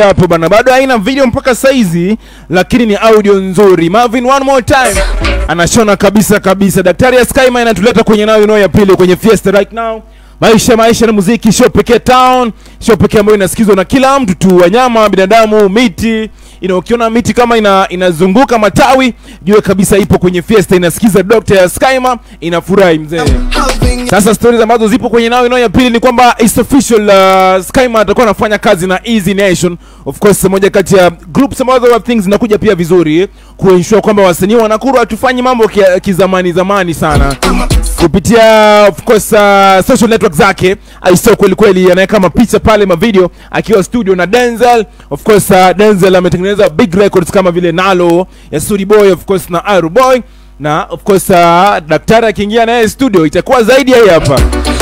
hapo bana, bado haina video mpaka saizi, lakini ni audio nzuri. Marvin, one more time, anashona kabisa kabisa. Daktari ya Skyma inatuleta kwenye nayo ino ya pili kwenye Fiesta right now. Maisha maisha na muziki, show pekee town, show pekee ambayo inasikizwa na kila mtu tu, wanyama, binadamu, miti you know, ukiona miti kama ina, inazunguka matawi, jue kabisa ipo kwenye Fiesta, inasikiza Dr. ya Skyma, inafurahi mzee. Sasa stories ambazo zipo kwenye nao ino ya pili ni kwamba it's official uh, Skyma atakuwa anafanya kazi na Easy Nation. Of course moja kati ya groups ambazo of things zinakuja pia vizuri kuensure kwamba wasanii wa Nakuru hatufanyi mambo kia- kizamani zamani sana kupitia of course uh, social network zake aisio kweli kweli anaweka mapicha pale mavideo akiwa studio na Denzel of course uh, Denzel ametengeneza big records kama vile Nalo ya Sudi Boy of course na Aru Boy na of course uh, daktari akiingia naye studio itakuwa zaidi ya hii hapa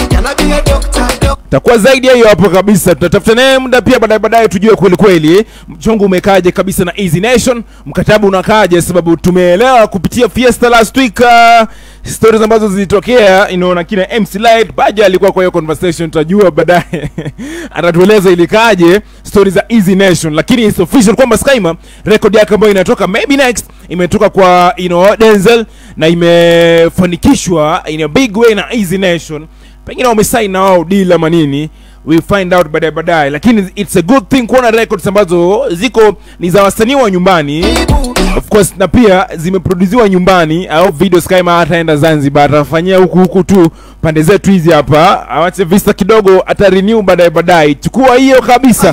itakuwa zaidi ya hiyo hapo kabisa. Tutatafuta naye muda pia baadaye baadaye, tujue kweli kweli mchongo umekaaje kabisa na Easy Nation, mkataba unakaaje, sababu tumeelewa kupitia Fiesta last week uh, stories ambazo zilitokea you know, na kina MC Light Baja alikuwa kwa hiyo conversation, tutajua baadaye atatueleza ilikaaje stories za Easy Nation, lakini it's official kwamba Skyma record yake ambayo inatoka maybe next imetoka kwa you know, Denzel na imefanikishwa in a big way na Easy Nation pengine wamesign na wao deal ama nini we find out baadaye baadaye lakini it's a good thing kuona records ambazo ziko ni za wasanii wa nyumbani of course na pia zimeproduziwa nyumbani au video Skyma hataenda Zanzibar atafanyia huku huku tu pande zetu hizi hapa awache vista kidogo ata renew baadaye baadaye chukua hiyo kabisa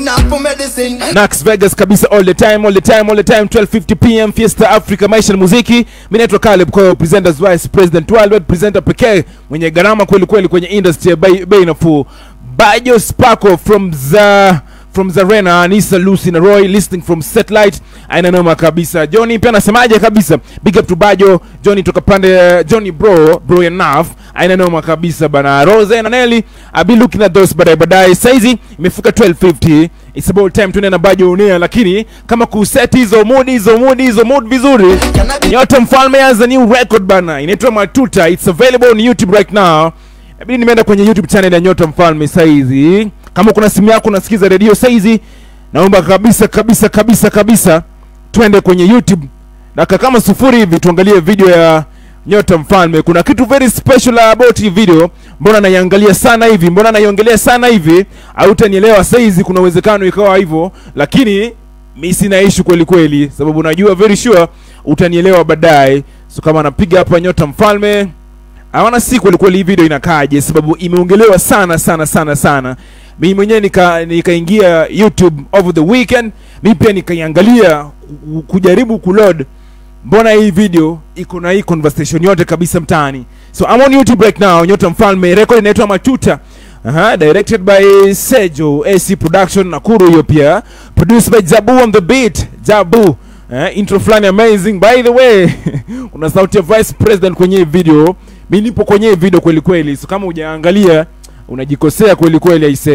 Nax Vegas kabisa all the time all the time all the time 12:50 pm Fiesta Africa maisha na muziki mimi naitwa Caleb kwa presenters vice president worldwide presenter pekee mwenye gharama kweli kweli kwenye industry ya bei bei nafuu Bajo Sparko from the from Zarena Anisa Lucy na Roy listening from Satellite aina noma kabisa Johnny pia anasemaje kabisa big up to Bajo Johnny toka pande Johnny bro bro enough aina noma kabisa bana Rose na Nelly I'll be looking at those baadaye baadaye saizi imefika 12:50 it's about time tuende na Bajo unia lakini kama kuset hizo mood hizo mood hizo mood vizuri yote mfalme has a new record bana inaitwa Matuta it's available on YouTube right now Inabidi nimeenda kwenye YouTube channel ya Nyota Mfalme saizi. Kama kuna simu yako unasikiza redio saizi, naomba kabisa kabisa kabisa kabisa twende kwenye YouTube dakika kama sufuri hivi tuangalie video ya Nyota Mfalme. Kuna kitu very special about hii video. Mbona naiangalia sana hivi? Mbona naiongelea sana hivi? Hautanielewa saizi, kuna uwezekano ikawa hivyo, lakini mi sina issue kweli kweli, sababu najua very sure utanielewa baadaye. So kama napiga hapa Nyota Mfalme hawana si kweli kweli hii video inakaaje, sababu imeongelewa sana sana sana sana. Mimi mwenyewe nika nikaingia YouTube over the weekend, mimi pia nikaiangalia ku- kujaribu kuload, mbona hii video iko na hii conversation yote kabisa mtaani. So I'm on YouTube right now, Nyota Mfalme, record inaitwa Matuta. Aha, directed by Sejo AC Production Nakuru, hiyo pia produced by Jabu on the beat, Jabu. Eh, intro fulani amazing by the way una sauti ya vice president kwenye hii video mi nipo kwenye hii video kweli kweli so kama hujaangalia unajikosea kweli kweli aisee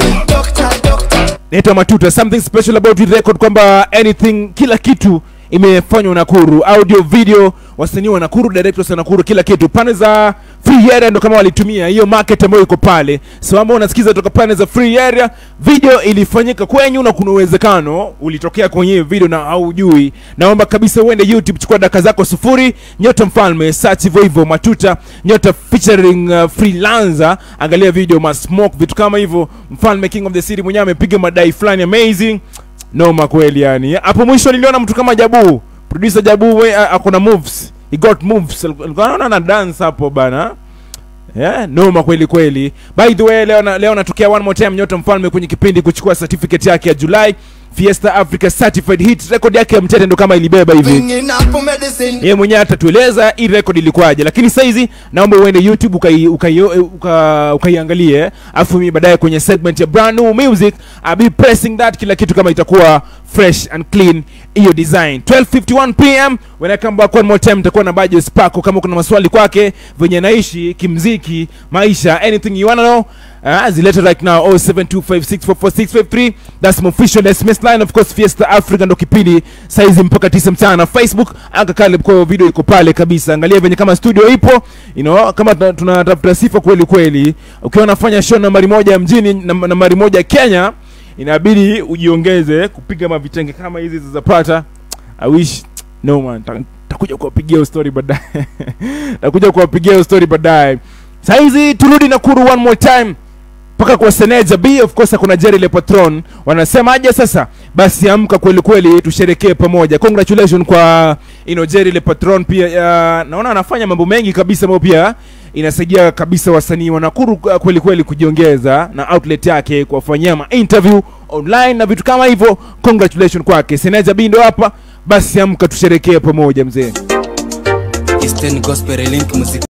naitwa matuta something special about this record kwamba anything kila kitu imefanywa nakuru audio video wasanii wa nakuru directors wa nakuru kila kitu pande za free area ndo kama walitumia hiyo market ambayo iko pale so ambao unasikiza toka pande za free area video ilifanyika kwenyu na kuna uwezekano ulitokea kwenye hiyo video na haujui naomba kabisa uende youtube chukua daka zako sufuri nyota mfalme search hivyo hivyo matuta nyota featuring uh, freelancer angalia video masmoke vitu kama hivyo mfalme king of the city mwenyewe amepiga madai fulani amazing noma kweli yani hapo mwisho niliona mtu kama jabu producer jabu we uh, akona moves he got moves alikuwa anaona na dance hapo bana yeah, noma kweli kweli by the way leo na, leo natokea one more time nyota mfalme kwenye kipindi kuchukua certificate yake ya julai fiesta africa certified hit record yake ya mtete ndo kama ilibeba hivi yeye mwenyewe atatueleza hii record ilikuwaje lakini saizi naomba uende youtube ukaiangalie ukai, uka, ukaiangalie afu mimi baadaye kwenye segment ya brand new music I'll be pressing that kila kitu kama itakuwa fresh and clean hiyo design 12:51 pm when I come back one more time nitakuwa na Bajo Sparko kama kuna maswali kwake venye naishi kimziki maisha anything you wanna know uh, zilete right now 0725644653 that's my official SMS line of course Fiesta Africa ndo kipindi saizi mpaka 9 mchana Facebook aka Caleb kwa video iko pale kabisa angalia venye kama studio ipo you know kama tuna- tunatafuta sifa kweli kweli ukiwa unafanya show nambari moja mjini nam- nambari moja Kenya inabidi ujiongeze kupiga mavitenge kama hizi zizapata i wish no man ta- takuja kuwapigia hiyo story baadaye takuja kuwapigia hiyo story baadaye sahizi turudi nakuru one more time mpaka kwa seneja b of course kuna jerry le patron wanasema aje sasa basi amka kweli kweli tusherekee pamoja congratulation kwa you know, jerry le patron pia uh, naona anafanya mambo mengi kabisa ambayo pia inasaidia kabisa wasanii wa nakuru uh, kweli kweli kujiongeza na outlet yake kuwafanyia ma interview online na vitu kama hivyo congratulation kwake seneja b ndo hapa basi amka tusherekee pamoja mzee Eastern Gospel Link Music